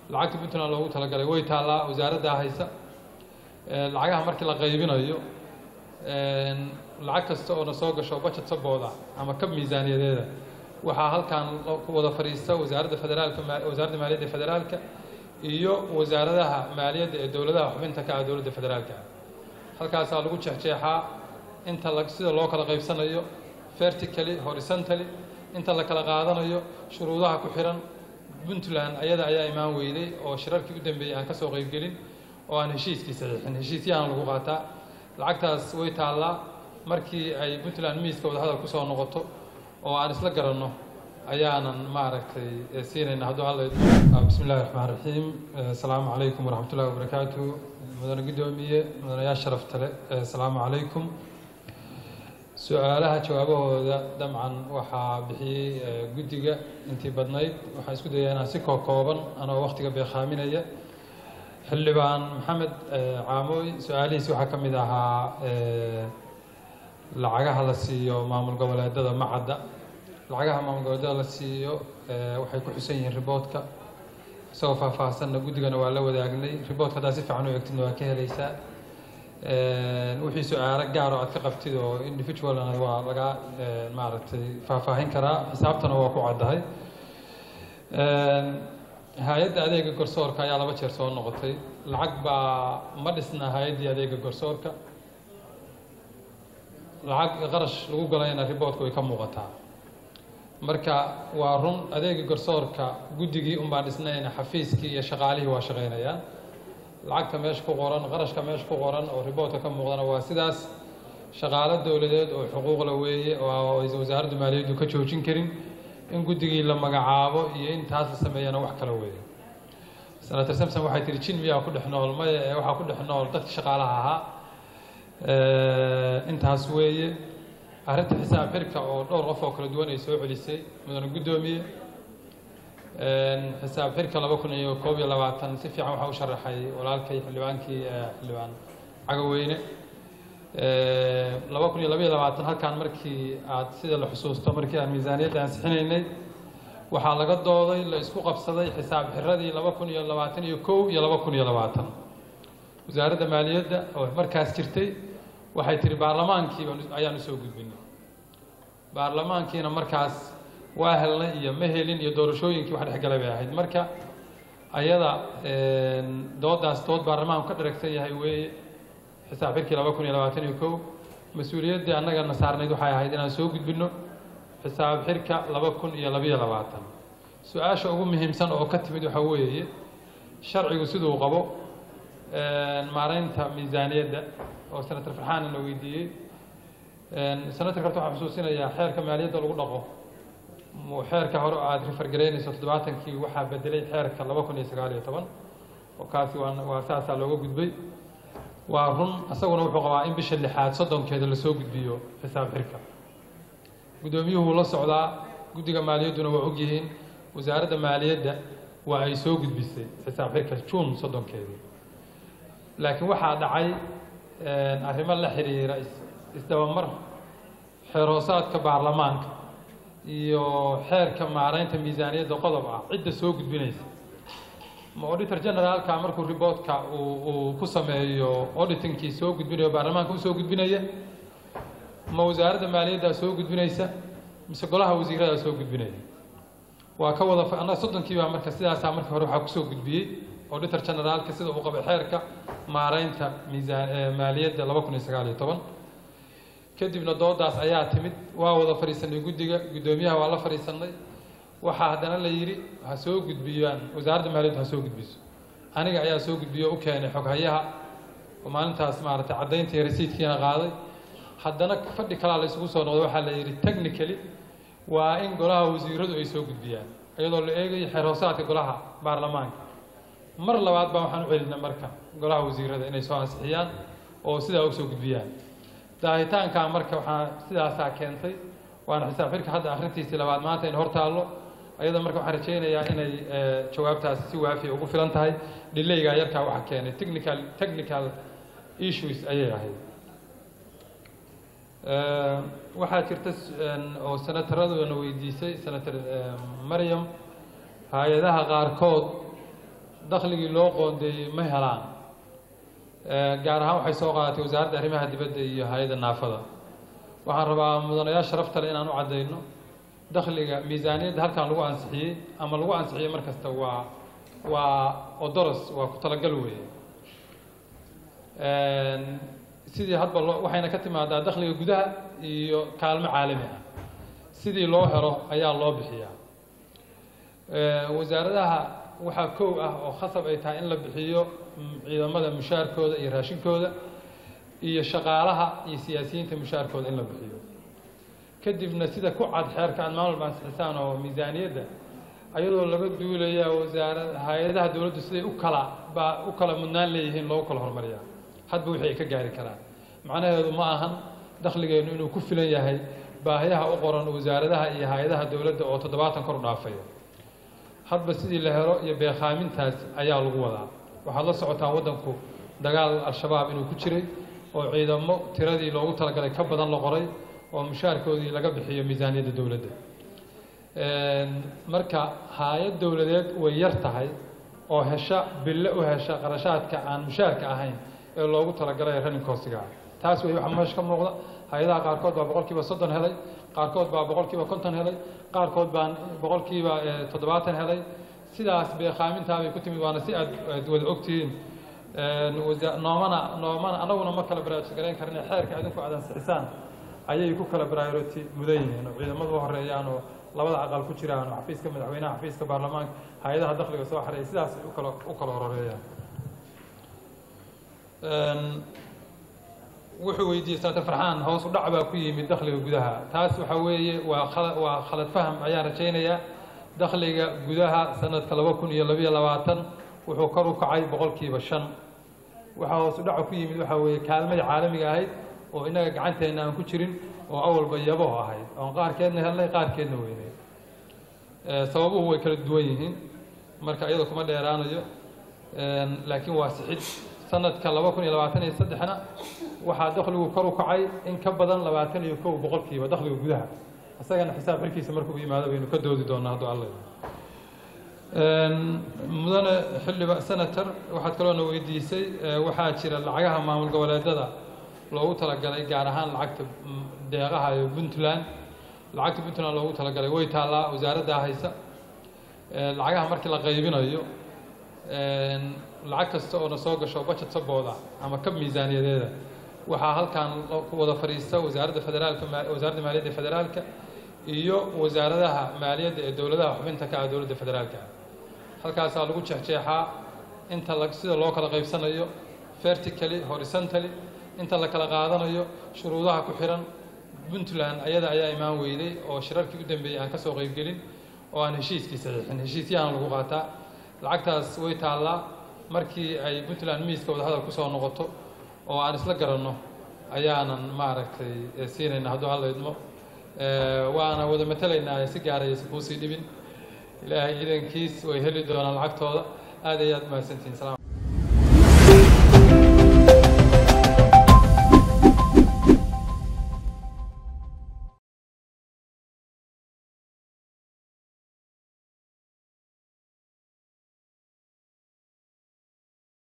lacagta puntland loogu talagalay way taallaa wasaaraddaa haysa lacagaha markii la qaybinayo lacag kasta oo na soo gasho budget sabooda ama kab miisaaniyadeeda waxaa halkan ku wada fadhiista wasaaradda federaalka wasaaradda maaliyadda federaalka iyo wasaaradaha maaliyadda ee dowladaha xubinta ka ah dowladda federaalka ah halkaasaa lagu jeexjeexaa inta la sida loo kala qaybsanayo vertically horizontally inta la kala qaadanayo shuruudaha ku xiran puntland ayada ayaa imaan weyday oo shirarkii u dambeeyey aan ka soo qaybgelin oo aan heshiiskii saxiixin heshiisyahan lagu qaataa lacagtaas way taallaa markii ay puntland miiska wadahadal ku soo noqoto oo aan isla garanno ayaanan maaragtay siinayna hadduu alla bismi illahi raxmaan raxiim asalaamu calaykum waraxmatullahi wabarakaatu mudane guddoomiye mudanayaal sharafta le asalaamu calaykum su-aalaha jawaabahooda dabcan waxaa bixiyey guddiga intii badnayd waxaan isku dayaa inaan si kookooban anoo waktiga beekhaaminaya xildhibaan maxamed caamooy su-aalihiisi waxaa ka mid ahaa lacagaha la siiyo maamul goboleedada macadda lacagaha maamul goboleedada la siiyo waxay ku xusan yihiin riboodka isagoo faahfaahsanna guddigana waa la wadaagnay riboodka haddaa si fiican u egtidna waa ka helaysaa wixii su-aalo gaaro aad ka qabtid oo individualna waa laga maaragtay faahfaahin karaa xisaabtana waa ku caddahay hay-adda adeega garsoorka ayaa laba jeer soo noqotay lacag baa ma dhisna hay-addii adeega garsoorka lacag qarash lagu galayna riboodku way ka muuqataa marka waa run adeega garsoorka guddigii unbaan dhisnayna xafiiskii iyo shaqaalihii waa shaqaynayaan lacagta meesha ku qoran qarashka meesha ku qoran oo riboodka ka muuqdana waa sidaas shaqaalo dowladeed oo xuquuqla weeye oo aysan wasaaradda maaliyaddu ka joojin karin in guddigii la magacaabo iyo in taas la sameeyana wax kala weeye senator samson waxay tihi jin miyaa ku dhex nool maya ee waxaa ku dhex nool dadka shaqaalaha ahaa intaas weeye arrinta xisaab xirka oo dhowr qof oo kala duwan ay soo celisay mudane guddoomiye xisaab xirka laba kun iyo koob iyo labaatan si fiican waxaa u sharaxay walaalkay xildhibaankii xildhibaan cagaweyne laba kun iyo labaiyo labaatan halkaan markii aad sida la xusuusto markii aan miisaaniyadda ansixinaynay waxaa laga dooday la isku qabsaday xisaab xiradii laba kun iyo labaatan iyo kow iyo laba kun iyo labaatan wasaaradda maaliyadda oo markaas jirtay waxay tihi baarlamaankii ayaan usoo gudbinay baarlamaankiina markaas waa helnay iyo ma helin iyo doorashooyinkii wax dhexgalay bay ahayd marka ayada doodaas dood baarlamaanku ka dharagsan yahay weeye xisaab xirkii laba kun iyo labaatan iyo kow mas-uuliyaddii annagana saarnayd waxay ahayd inaan soo gudbinno xisaab xirka laba kun iyo labiyo labaatan su-aasha ugu muhiimsan oo ka timid waxaa weeye sharcigu siduu qabo maareynta miisaaniyadda oo senator farxaana la weydiiyey senatorka horta waxaan xusuusinayaa xeerka maaliyadda lagu dhaqo xeerka hore aada rifargaraynayso toddobaatankii waxaa bedelay xeerka laba kun iyo sagaal iyo toban oo kaasi waa waa saasaa looga gudbay waa run isaguna wuxuu qabaa in bisha lixaad soddonkeeda lasoo gudbiyo xisaab xirka guddoomiyuhu la socdaa guddiga maaliyadduna waa ogyihiin wasaaradda maaliyadda waa ay soo gudbisay xisaab xirka juun soddonkeedii laakiin waxaa dhacay arrimo la xiriira isdabamar xeeroosaadka baarlamaanka iyo xeerka maaraynta miisaaniyadda qodob ah cidda soo gudbinaysa ma auditor generaalka markuu riboodka uu uu ku sameeyo auditingkii soo gudbinayo baarlamaanka usoo gudbinaya ma wasaaradda maaliyaddaa soo gudbinaysa mise golaha wasiiradaa soo gudbinaya waa ka wada annaga soddonkii baa marka sidaasaa marka hore waxaa kusoo gudbiyey auditor generaalka sida uu qabay xeerka maaraynta miisaan maaliyadda laba kun iyo sagaal iyo toban kadibna doodaas ayaa timid waa wada fadhiisanay guddiga guddoomiyaha waa la fadhiisanay waxaa haddana la yidhi ha soo gudbiyaan wasaaradda maaliyaddu ha soo gudbiso aniga ayaa soo gudbiyo u keenay xoghayaha oo maalintaas maaragtay caddayntii rasiidkiina qaaday haddana fadhi kalaa la isugu soo noqday waxaa la yidhi technically waa in golaha wasiiradu ay soo gudbiyaan iyadoo la eegayo xeer hoosaadka golaha baarlamaanka mar labaad baa waxaan u celinay marka golaha wasiirada inay soo ansixiyaan oo sidaa u soo gudbiyaan daahitaankaa marka waxaa sidaasaa keentay waana xisaab xirka hadda akhrintiisii labaad maanta in hor taallo ayada marka waxaan rajaynayaa inay jawaabtaasi si waafiya ugu filan tahay dhilaygaa yarkaa waxa keenay technical technical issues ayay ahayd waxaa jirta oo senataraduna weydiisay senator maryam hay-adaha qaarkood dakhligii loo qoondeeyey ma helaan gaar ahaan waxay soo qaadatay wasaaradda arrimaha dibadda iyo hay-adda naafada waxaan rabaa mudanayaal sharafta le inaan u caddayno dakhliga miisaaniyadda halkan lagu ansixiyey ama lagu ansixiyey mar kasta waa waa odoros waa ku talagal weeye sidii hadba loo waxayna ka timaadaa dakhliga gudaha iyo kaalmo caalami ah sidii loo helo ayaa loo bixiyaa wasaaradaha waxaa kow ah oo khasab ay tahay in la bixiyo ciidamada mushaarkooda iyo raashinkooda iyo shaqaalaha iyo siyaasiyiinta mushaarkooda in la bixiyo kadibna sida ku cad xeerka aad maamul bansixisaan oo miisaaniyadda ayadoo laga duulaya wasaarad hay-adaha dowladdu siday u kala baa u kala mudnaan leeyihiin loogu kala hormariyaa hadba wixii ay ka gaari karaan macnaheedu ma ahan dakhligeennu inuu ku filan yahay baahiyaha u qoran wasaaradaha iyo hay-adaha dowladda oo toddobaatan kor u dhaafaya hadba sidii la helo iyo beekhaamintaas ayaa lagu wadaa waxaad la socotaan waddanku dagaal al-shabaab inuu ku jiray oo ciidamo tiradii loogu talagalay ka badan la qoray oo mushaarkoodii laga bixiyo miisaaniyadda dowladda marka hay-ad dowladeed way yar tahay oo hesha bille u hesha qarashaadka aan mushaarka ahayn ee loogu talagalay running costiga taas wey waxa meesha ka muuqda hay-adaha qaarkood baa boqol kiiba soddon helay qaarkood baa boqol kiiba konton helay qaarkood baan boqol kiiba toddobaatan helay sidaas beekhaamintaa bay ku timid waana si aad aad wada ogtihiin noomana noomana anaguna ma kala baraarujgarayn karna xeerka idinku aad ansixisaan ayay ku kala priority mudan yihiin oo ciidamadu u horeeyaan oo labada aqal ku jiraan oo xafiiska madaxweynaha xafiiska baarlamaanka hay-adaha dakhliga soo xareeya sidaas u kala u kala horeeyaan wuxuu weydiiyey senator farxaan hoos u dhac baa ku yimid dakhliga gudaha taas waxa weeye waa khala waa khalad faham ayaan rajaynayaa dakhliga gudaha sanadka laba kun iyo labiyo labaatan wuxuu kor u kacay boqolkiiba shan waxaa hoos u dhaca ku yimid waxaa weeye kaalmadii caalamiga ahayd oo innaga gacanteenna aan ku jirin oo awalba yaboho ahayd oon qaarkeedna helnay qaarkeedna weynay sababuhu way kala duwan yihiin marka iyada kuma dheeraanayo laakiin waa sixid sanadka laba kun iyo labaatan iyo saddexna waxaa dakhligu kor u kacay in ka badan labaatan iyo kow boqolkiiba dakhliga gudaha isagana xisaab xilkiisa markuu yimaado baynu ka doodi doonaa hadduu alla mudane xildhiba senator waxaad kaloona weydiisay waxaa jira lacagaha maamul goboleedada loogu talagalay gaar ahaan lacagta deeqaha ee puntland lacagta puntland loogu talagalay way taallaa wasaaraddaa haysa lacagaha markii la qaybinayo lacag kasta oo na soo gasho budget sabooda ama kab miisaaniyadeeda waxaa halkan ku wada fadhiista wasaaradda federaalka wasaaradda maaliyadda federaalka iyo wasaaradaha maaliyadda ee dowladaha xubinta ka ah dowladda federaalka halkaasaa lagu jeexjeexaa inta la sida loo kala qaybsanayo vertically horizontally inta la kala qaadanayo shuruudaha ku xiran puntland ayada ayaa imaan weyday oo shirarkii u dambeeyey aan ka soo qaybgelin oo aan heshiiskii saxiixin heshiisyahan lagu qaataa lacagtaas way taallaa markii ay puntland miiska wadahadal kusoo noqoto oo aan isla garanno ayaanan maaragtay siinayna hadduu alla idmo waana wada matelaynaa si gaaraysa kuusii dhibin ilaahay idankiis way heli doonaan lacagtooda aad ayaad mahadsantihin